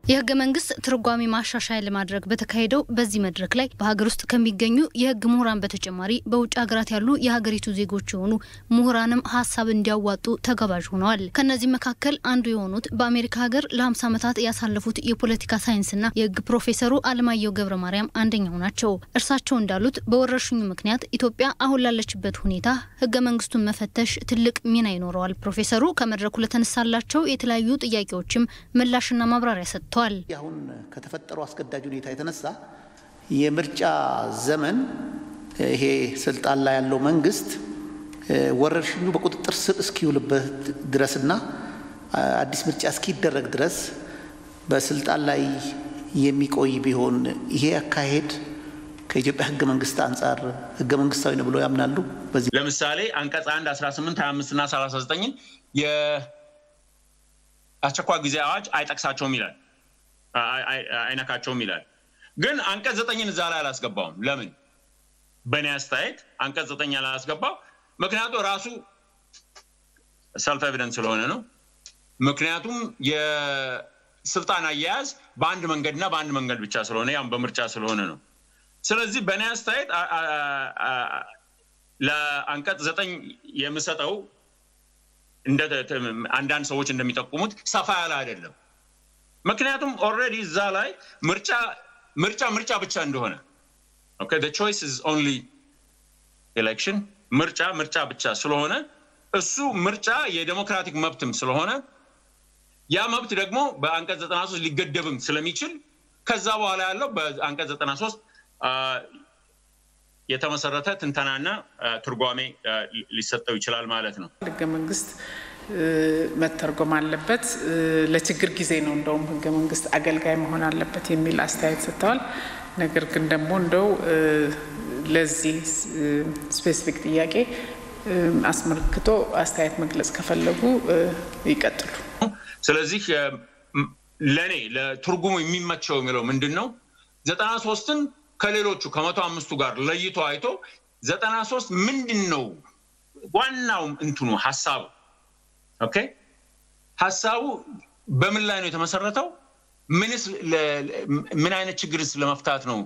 የህገ መንግስት ትርጓሜ ማሻሻያ ለማድረግ በተካሄደው በዚህ መድረክ ላይ በሀገር ውስጥ ከሚገኙ የህግ ምሁራን በተጨማሪ በውጭ ሀገራት ያሉ የሀገሪቱ ዜጎች የሆኑ ምሁራንም ሀሳብ እንዲያዋጡ ተጋባዥ ሆነዋል። ከእነዚህ መካከል አንዱ የሆኑት በአሜሪካ ሀገር ለ50 ዓመታት ያሳለፉት የፖለቲካ ሳይንስና የህግ ፕሮፌሰሩ አለማየሁ ገብረ ማርያም አንደኛው ናቸው። እርሳቸው እንዳሉት በወረርሽኙ ምክንያት ኢትዮጵያ አሁን ላለችበት ሁኔታ ህገ መንግስቱን መፈተሽ ትልቅ ሚና ይኖረዋል። ፕሮፌሰሩ ከመድረኩ ለተነሳላቸው የተለያዩ ጥያቄዎችም ምላሽና ማብራሪያ ሰጥተዋል ተሰጥቷል። አሁን ከተፈጠረው አስገዳጅ ሁኔታ የተነሳ የምርጫ ዘመን ይሄ ስልጣን ላይ ያለው መንግስት ወረርሽኙ በቁጥጥር ስር እስኪውልበት ድረስና አዲስ ምርጫ እስኪደረግ ድረስ በስልጣን ላይ የሚቆይ ቢሆን ይሄ አካሄድ ከኢትዮጵያ ህገ መንግስት አንጻር ህገ መንግስታዊ ነው ብሎ ያምናሉ? በዚህ ለምሳሌ አንቀጽ 1 18 25 እና 39 የአስቸኳይ ጊዜ አዋጅ አይጠቅሳቸውም ይላል አይነካቸውም ይላል። ግን አንቀጽ ዘጠኝን እዛ ላይ አላስገባውም። ለምን? በእኔ አስተያየት አንቀጽ ዘጠኝ አላስገባው ምክንያቱ ራሱ ሰልፍ ኤቪደንስ ስለሆነ ነው። ምክንያቱም የስልጣን አያያዝ በአንድ መንገድና በአንድ መንገድ ብቻ ስለሆነ ያም በምርጫ ስለሆነ ነው። ስለዚህ በእኔ አስተያየት ለአንቀጽ ዘጠኝ የምሰጠው አንዳንድ ሰዎች እንደሚጠቁሙት ሰፋ ያለ አይደለም። ምክንያቱም ኦልሬዲ እዛ ላይ ምርጫ ምርጫ ምርጫ ብቻ እንደሆነ ኦኬ ዘ ቾይስ ኢዝ ኦንሊ ኤሌክሽን ምርጫ ምርጫ ብቻ ስለሆነ እሱ ምርጫ የዴሞክራቲክ መብትም ስለሆነ ያ መብት ደግሞ በአንቀጽ 93 ሊገደብም ስለሚችል ከዛ በኋላ ያለው በአንቀጽ 93 የተመሰረተ ትንተናና ትርጓሜ ሊሰጠው ይችላል ማለት ነው። ህገ መንግስት መተርጎም አለበት። ለችግር ጊዜ ነው እንደውም ህገ መንግስት አገልጋይ መሆን አለበት የሚል አስተያየት ሰጥተዋል። ነገር ግን ደግሞ እንደው ለዚህ ስፔሲፊክ ጥያቄ አስመልክቶ አስተያየት መግለጽ ከፈለጉ ይቀጥሉ። ስለዚህ ለእኔ ለትርጉሙ የሚመቸው የሚለው ምንድን ነው? ዘጠና ሶስትን ከሌሎቹ ከመቶ አምስቱ ጋር ለይቶ አይቶ ዘጠና ሶስት ምንድን ነው ዋናው እንትኑ ሀሳቡ ኦኬ ሀሳቡ በምን ላይ ነው የተመሰረተው? ምንስ ምን አይነት ችግርስ ለመፍታት ነው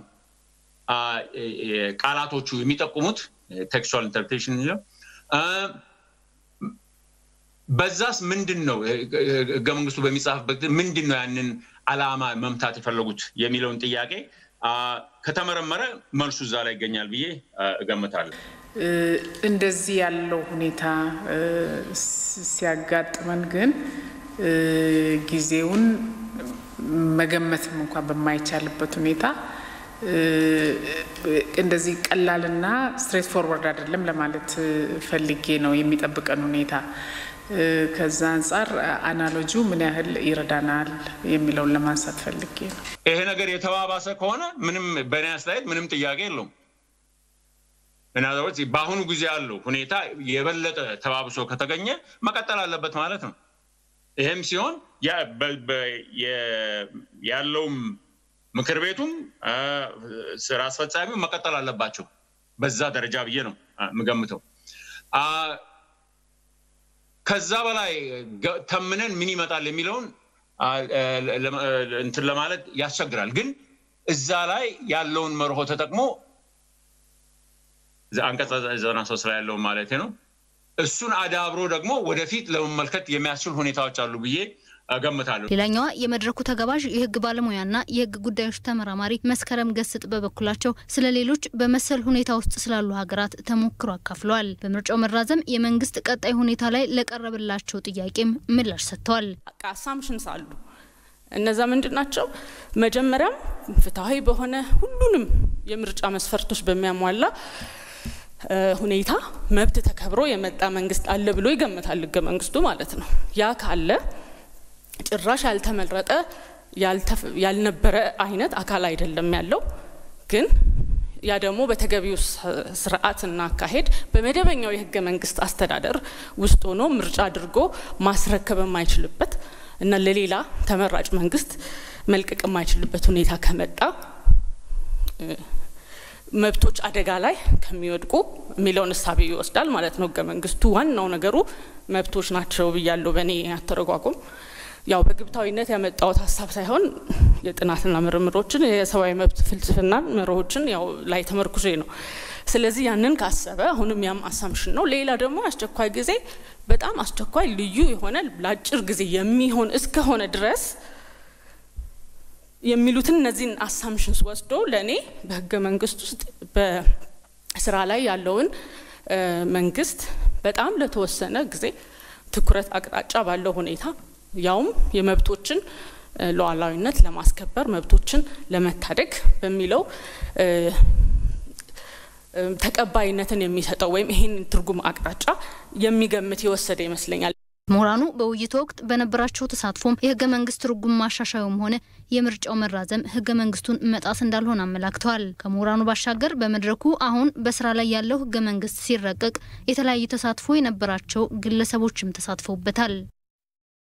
ቃላቶቹ የሚጠቁሙት? ቴክስቹዋል ኢንተርፕሬቴሽን የሚለው በዛስ ምንድን ነው ህገ መንግስቱ በሚጻፍበት ምንድን ነው ያንን አላማ መምታት የፈለጉት የሚለውን ጥያቄ ከተመረመረ መልሱ እዛ ላይ ይገኛል ብዬ እገምታለሁ። እንደዚህ ያለው ሁኔታ ሲያጋጥመን ግን ጊዜውን መገመትም እንኳን በማይቻልበት ሁኔታ እንደዚህ ቀላልና ስትሬት ፎርወርድ አይደለም ለማለት ፈልጌ ነው የሚጠብቀን ሁኔታ። ከዛ አንጻር አናሎጂው ምን ያህል ይረዳናል የሚለውን ለማንሳት ፈልጌ ነው። ይሄ ነገር የተባባሰ ከሆነ ምንም በእኔ አስተያየት ምንም ጥያቄ የለውም። ምናልባት በአሁኑ ጊዜ ያለው ሁኔታ የበለጠ ተባብሶ ከተገኘ መቀጠል አለበት ማለት ነው። ይህም ሲሆን ያለውም ምክር ቤቱም ስራ አስፈጻሚው መቀጠል አለባቸው በዛ ደረጃ ብዬ ነው የምገምተው። ከዛ በላይ ተምነን ምን ይመጣል የሚለውን እንትን ለማለት ያስቸግራል። ግን እዛ ላይ ያለውን መርሆ ተጠቅሞ አንቀጽ ዘጠና ሶስት ላይ ያለውን ማለት ነው እሱን አዳብሮ ደግሞ ወደፊት ለመመልከት የሚያስችል ሁኔታዎች አሉ ብዬ እገምታለሁ። ሌላኛዋ የመድረኩ ተጋባዥ የህግ ባለሙያና የህግ ጉዳዮች ተመራማሪ መስከረም ገስጥ በበኩላቸው ስለ ሌሎች በመሰል ሁኔታ ውስጥ ስላሉ ሀገራት ተሞክሮ አካፍለዋል። በምርጫው መራዘም የመንግስት ቀጣይ ሁኔታ ላይ ለቀረበላቸው ጥያቄም ምላሽ ሰጥተዋል። አሳምሽንስ አሉ። እነዛ ምንድን ናቸው? መጀመሪያም ፍትሐዊ በሆነ ሁሉንም የምርጫ መስፈርቶች በሚያሟላ ሁኔታ መብት ተከብሮ የመጣ መንግስት አለ ብሎ ይገምታል ህገ መንግስቱ ማለት ነው። ያ ካለ ጭራሽ ያልተመረጠ ያልነበረ አይነት አካል አይደለም ያለው። ግን ያ ደግሞ በተገቢው ስርዓትና አካሄድ በመደበኛው የህገ መንግስት አስተዳደር ውስጥ ሆኖ ምርጫ አድርጎ ማስረከብ የማይችልበት እና ለሌላ ተመራጭ መንግስት መልቀቅ የማይችልበት ሁኔታ ከመጣ መብቶች አደጋ ላይ ከሚወድቁ የሚለውን እሳቤ ይወስዳል ማለት ነው ህገ መንግስቱ። ዋናው ነገሩ መብቶች ናቸው ብያለሁ በእኔ አተረጓጉም። ያው በግብታዊነት ያመጣሁት ሀሳብ ሳይሆን የጥናትና ምርምሮችን የሰብአዊ መብት ፍልስፍናን መርሆችን ያው ላይ ተመርኩዤ ነው። ስለዚህ ያንን ካሰበ አሁንም ያም አሳምሽን ነው። ሌላ ደግሞ አስቸኳይ ጊዜ በጣም አስቸኳይ ልዩ የሆነ ለአጭር ጊዜ የሚሆን እስከሆነ ድረስ የሚሉትን እነዚህን አሳምሽንስ ወስዶ ለእኔ በህገ መንግስት ውስጥ በስራ ላይ ያለውን መንግስት በጣም ለተወሰነ ጊዜ ትኩረት አቅጣጫ ባለው ሁኔታ ያውም የመብቶችን ሉዓላዊነት ለማስከበር መብቶችን ለመታደግ በሚለው ተቀባይነትን የሚሰጠው ወይም ይህን ትርጉም አቅጣጫ የሚገምት የወሰደ ይመስለኛል። ምሁራኑ በውይይቱ ወቅት በነበራቸው ተሳትፎም የህገ መንግስት ትርጉም ማሻሻያውም ሆነ የምርጫው መራዘም ህገ መንግስቱን መጣስ እንዳልሆነ አመላክተዋል። ከምሁራኑ ባሻገር በመድረኩ አሁን በስራ ላይ ያለው ህገ መንግስት ሲረቀቅ የተለያየ ተሳትፎ የነበራቸው ግለሰቦችም ተሳትፈውበታል።